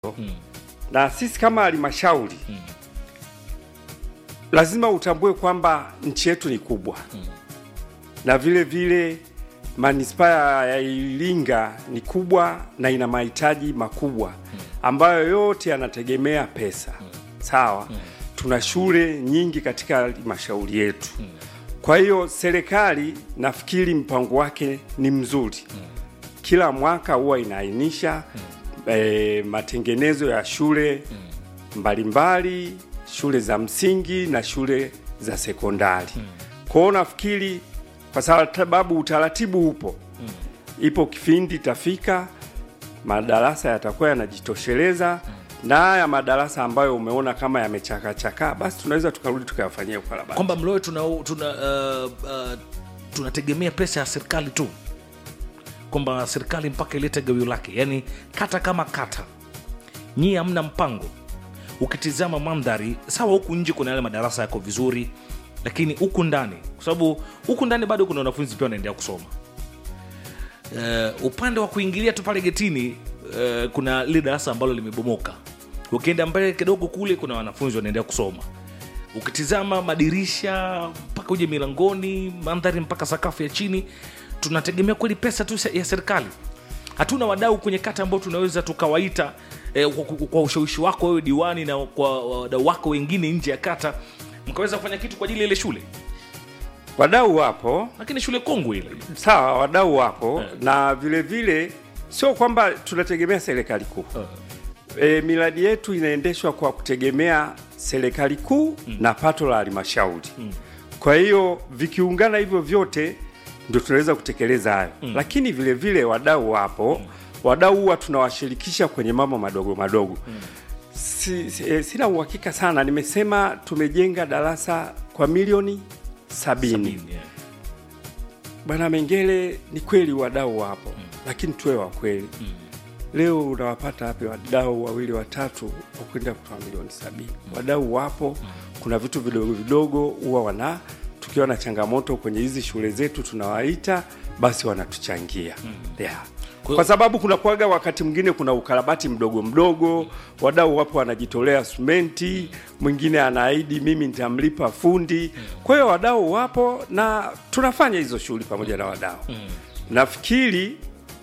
na sisi kama halmashauri lazima utambue kwamba nchi yetu ni kubwa na vile vile manispaa ya Iringa ni kubwa na ina mahitaji makubwa ambayo yote yanategemea pesa. Sawa, tuna shule nyingi katika halmashauri yetu. Kwa hiyo serikali nafikiri mpango wake ni mzuri. Kila mwaka huwa inaainisha eh, matengenezo ya shule mbalimbali, shule za msingi na shule za sekondari. Kwa hiyo nafikiri kwa sababu utaratibu upo, ipo kipindi itafika madarasa yatakuwa yanajitosheleza na haya madarasa ambayo umeona kama yamechakachakaa, basi tunaweza tukarudi tukayafanyia ukarabati. kwamba Mlowe tuna, tuna, uh, uh, tunategemea pesa ya serikali tu, kwamba serikali mpaka ilete gawio lake, yaani kata kama kata, nyie hamna mpango. Ukitizama mandhari sawa, huku nje kuna yale madarasa yako vizuri, lakini huku ndani, kwa sababu huku ndani bado kuna wanafunzi pia wanaendelea kusoma. Uh, upande wa kuingilia tu pale getini uh, kuna lile darasa ambalo limebomoka. Ukienda mbele kidogo kule kuna wanafunzi wanaendelea kusoma. Ukitizama madirisha mpaka uje milangoni, mandhari mpaka sakafu ya chini, tunategemea kweli pesa tu ya serikali. Hatuna wadau kwenye kata ambao tunaweza tukawaita eh, kwa, kwa- kwa ushawishi wako wewe diwani na kwa wadau wako wengine nje ya kata, mkaweza kufanya kitu kwa ajili ya ile shule, Wadau wapo lakini shule kongwe ile sawa, wadau wapo na vile vile sio kwamba tunategemea serikali kuu. E, miradi yetu inaendeshwa kwa kutegemea serikali kuu na pato la halmashauri. Kwa hiyo vikiungana hivyo vyote ndio tunaweza kutekeleza hayo, lakini vile vile wadau wapo. Wadau huwa tunawashirikisha kwenye mambo madogo madogo. Si, si, eh, sina uhakika sana, nimesema tumejenga darasa kwa milioni sabini. yeah. Bwana Mengele, ni kweli wadau wapo lakini tuwe wa kweli. Leo unawapata wapi wadau wawili watatu wa kwenda kutoa milioni sabini? Wadau wapo, kuna vitu vidogo vidogo huwa wana tukiwa na changamoto kwenye hizi shule zetu tunawaita, basi wanatuchangia yeah. Kwa sababu kuna kuaga wakati mwingine kuna ukarabati mdogo mdogo, wadau wapo wanajitolea simenti, mwingine anaahidi mimi nitamlipa fundi. Kwa hiyo wadau wapo na tunafanya hizo shughuli pamoja na wadau. Nafikiri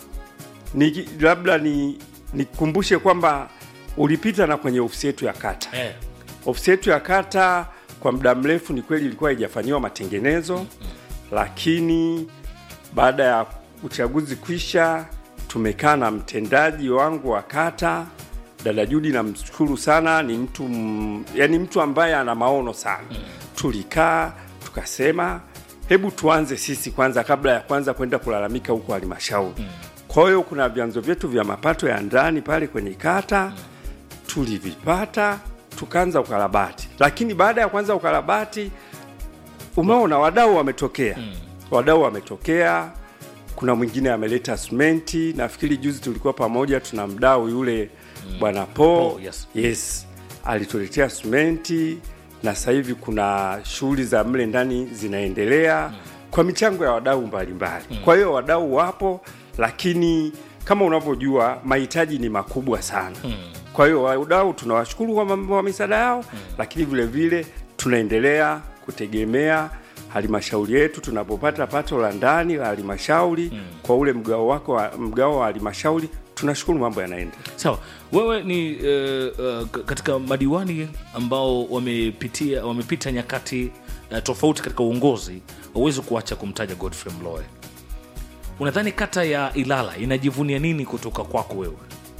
ni labda ni nikumbushe kwamba ulipita na kwenye ofisi yetu ya kata. Eh. Ofisi yetu ya kata kwa muda mrefu ni kweli ilikuwa haijafanyiwa matengenezo, lakini baada ya uchaguzi kwisha, tumekaa na mtendaji wangu wa kata dada Judi, namshukuru sana, ni mtu m- yani mtu ambaye ana maono sana. Tulikaa tukasema, hebu tuanze sisi kwanza kabla ya kwanza kwenda kulalamika huko halmashauri. Kwa hiyo kuna vyanzo vyetu vya mapato ya ndani pale kwenye kata tulivipata tukaanza ukarabati, lakini baada ya kuanza ukarabati, umeona wadau wametokea, wadau wametokea. Kuna mwingine ameleta simenti, nafikiri juzi tulikuwa pamoja, tuna mdau yule bwana Po, Po, yes. yes, alituletea simenti na sasa hivi kuna shughuli za mle ndani zinaendelea kwa michango ya wadau mbalimbali. Kwa hiyo wadau wapo, lakini kama unavyojua mahitaji ni makubwa sana. Kwa hiyo wadau tunawashukuru kwa mambo wa misaada yao, lakini vile vile tunaendelea kutegemea halmashauri yetu tunapopata pato la ndani la halmashauri kwa ule mgao wako wa, mgao wa halmashauri tunashukuru mambo yanaenda. Sawa, wewe ni uh, uh, k- katika madiwani ambao wamepitia wamepita nyakati uh, tofauti katika uongozi, huwezi kuacha kumtaja Godfrey Mlowe. Unadhani kata ya Ilala inajivunia nini kutoka kwako wewe,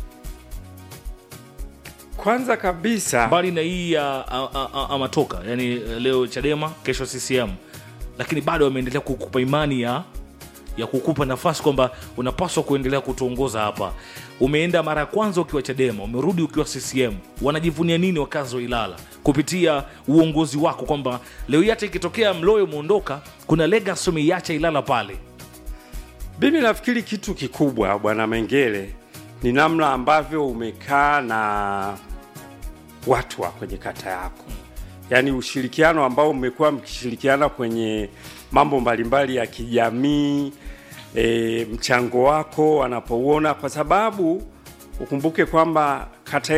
Kwanza kabisa mbali na hii ya a- a- a- Amatoka, yani uh, leo Chadema, kesho CCM, lakini bado wameendelea kukupa imani ya ya kukupa nafasi kwamba unapaswa kuendelea kutuongoza hapa. Umeenda mara ya kwanza ukiwa Chadema, umerudi ukiwa CCM. Wanajivunia nini wakazi wa Ilala kupitia uongozi wako, kwamba leo hii hata ikitokea Mlowe umeondoka, kuna legacy umeiacha Ilala pale? Mimi nafikiri kitu kikubwa Bwana Mengele ni namna ambavyo umekaa na watu wa kwenye kata yako, yaani ushirikiano ambao mmekuwa mkishirikiana kwenye mambo mbalimbali ya kijamii e, mchango wako wanapouona, kwa sababu ukumbuke kwamba kata